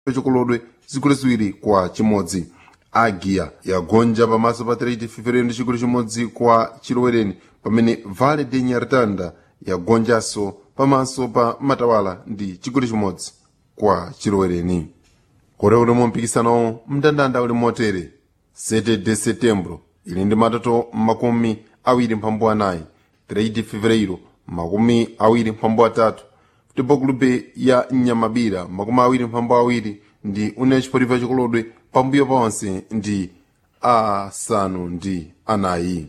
chikolodwe zigoli ziwiri kwa chimodzi agia yagonja pamaso pa 3 feferero ndi chigoli chimodzi kwa chilowereni pamene vale de nyartanda yagonjanso pamaso pa matawala ndi chigoli chimodzi kwa chilowereni kore uli mu mpikisano mndandanda uli motere 7 de setembro ili ndi matoto makumi awiri mphambu anayi 3 de fevereiro makumi awiri mphambu atatu futebol clube ya nyamabira makumi awiri mphambu awiri ndi une chipotifa chikolodwe pambuyo ponse ndi asanu ndi anayi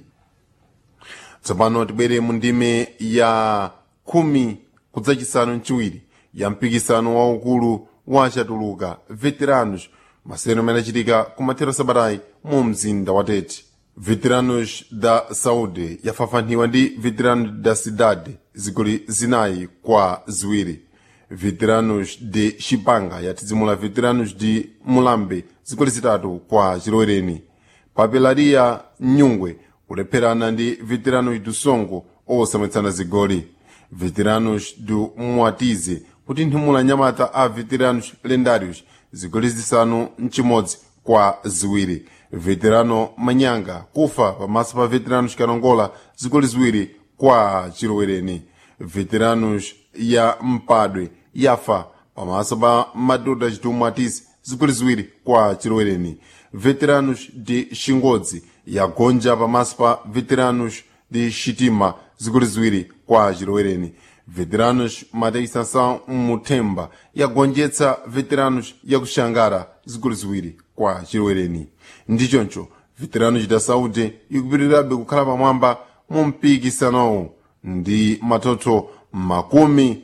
tsopano tibwere mu ndime ya khumi kudzachisanu mchiwiri ya mpikisano waukulu wa chatuluka veteranos masewero amene achitika kumathero sabatayi mu mzinda wa tete veteranos da saúde yafafaniwa ndi veteranos da cidade zigoli zinayi kwa ziwiri veteranos de chipanga yatizimula veteranos de mulambe zigoli zitatu kwa chilowereni papelaria nyungwe kulepherana ndi veteranos do songo osamwetsana zigoli veteranos do mwatize kuti nthumula nyamata a veteranos lendários zigoli zisanu mchimodzi kwa ziwiri veterano manyanga kufa pamaso pa veteranos kanongola zigoli ziwiri kwa chilowereni veteranos ya mpadwe yafa pamaso pa madoda chitumwa atisi zigoli ziwiri kwa chilowereni veteranos de xingodzi yagonja pamaso pa veteranos de xitima zigoli ziwiri kwa chilowereni veteranos matei sansan muthemba yagonjetsa veteranos yakuxangara zigoli ziwiri kwa chilowereni ndichoncho veteranos da saúde ikupitirirabe kukhala pamwamba mu mpikisanowu ndi matoto makumi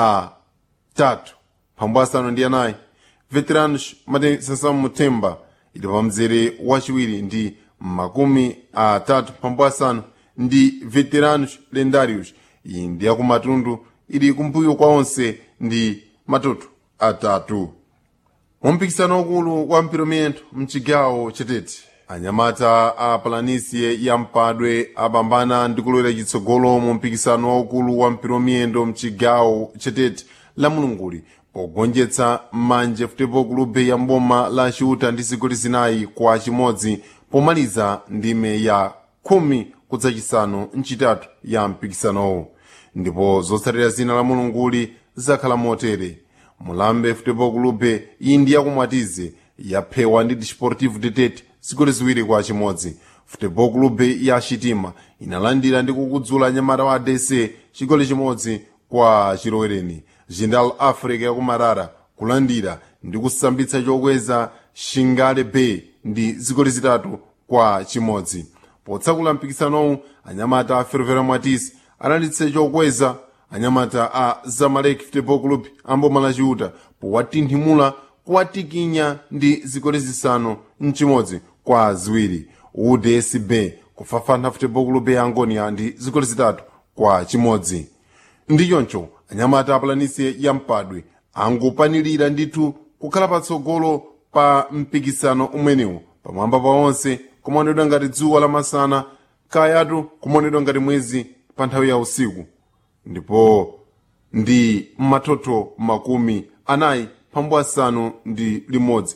atatu phambu asanu ndi anayi veteranos matei sansan muthemba ili pamzere wachiwiri ndi makumi atatu phambu asanu ndi veteranos lendários iyi ndi yakumatundu ili kumbuyo kwa onse ndi matoto atatu mumpikisano ukulu wa mpiromiyento mchigawo chetete anyamata a palanisie ya mpadwe apambana ndi kulowera chitsogolo mu mpikisano waukulu wa mpiromiyendo mchigawo chetete la mulunguli pogonjetsa manje futebol clube ya mboma la ciuta ndi zigoli zinayi kwa chimodzi pomaliza ndime ya khumi kudzachisanu mchitatu ya mpikisanowo ndipo zotsatira zina la mulunguli zakhala motere mulambe futebol clube iyi ndi yakumwatize yaphewa ndi desportivo tetete zigoli ziwiri kwa chimodzi futebol clube ya chitima inalandira ndi kukudzula anyamata wa adc chigoli chimodzi kwa chilowereni jindal africa yakumarara kulandira ndi kusambitsa chokweza shingale bay ndi zigoli zitatu kwa chimodzi potsakula mpikisanowu anyamata a fervera mwatisi analanditse chokweza anyamata a zamalek futebol club amboma la ciuta powatinthimula kuwatikinya ndi zigoli zisanu mchimodzi kwa ziwiri udsb kufafana futebol club ya angonia ndi zigoli zitatu kwa chimodzi ndichoncho anyamata apulanisi ya mpadwe angopanilira ndithu kukhala patsogolo pa mpikisano umwenewu pamwamba pa onse kumaonedwa ngati dzuwa lamasana kayatu kumaonedwa ngati mwezi pa nthawi ya usiku ndipo ndi matoto makumi anayi phambu asanu ndi limodzi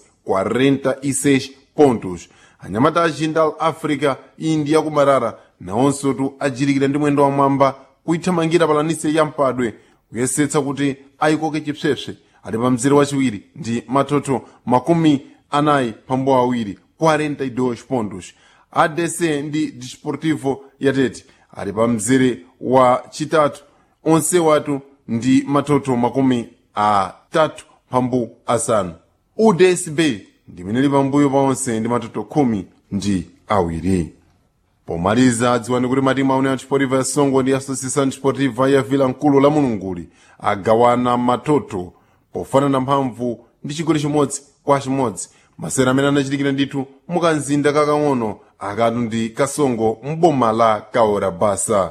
46 pontos anyamata a jindal africa iyi ndi yakumarara nawonsotu ajirikira ndi mwendo wamwamba kuithamangira palanise ya mpadwe kuyesetsa kuti ayikoke chipsepse ali pa mzere wachiwiri ndi matoto makumi anayi phambu awiri 42 pontos adc ndi desportivo yatete ali pa mzere wa chitatu onse watu ndi matoto makumi atatu phambu asanu udsb ndimene li pambuyo pa onse ndi matoto khumi ndi awiri pomaliza dziwani kuti matimu aune a chipotiva ya songo ndi associação chipotiva ya vila mkulu la mulunguli agawana matoto pofanana mphamvu ndi chigoli chimodzi kwa chimodzi masera amene anachitikira ndithu mukanzinda kakang'ono akatu ndi kasongo mboma la kaora basa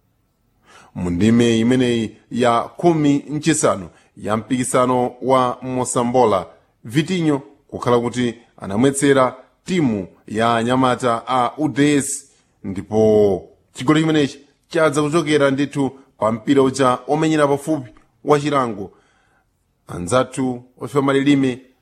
mu ndime imeneyi ya khumi mchisanu ya mpikisano wa mosambola vitinyo kukhala kuti anamwetsera timu ya anyamata a uds ndipo chigoli chimenechi chadza kuchokera ndithu pa mpira uja omenyera pafupi wa chilango anzathu ofa malilime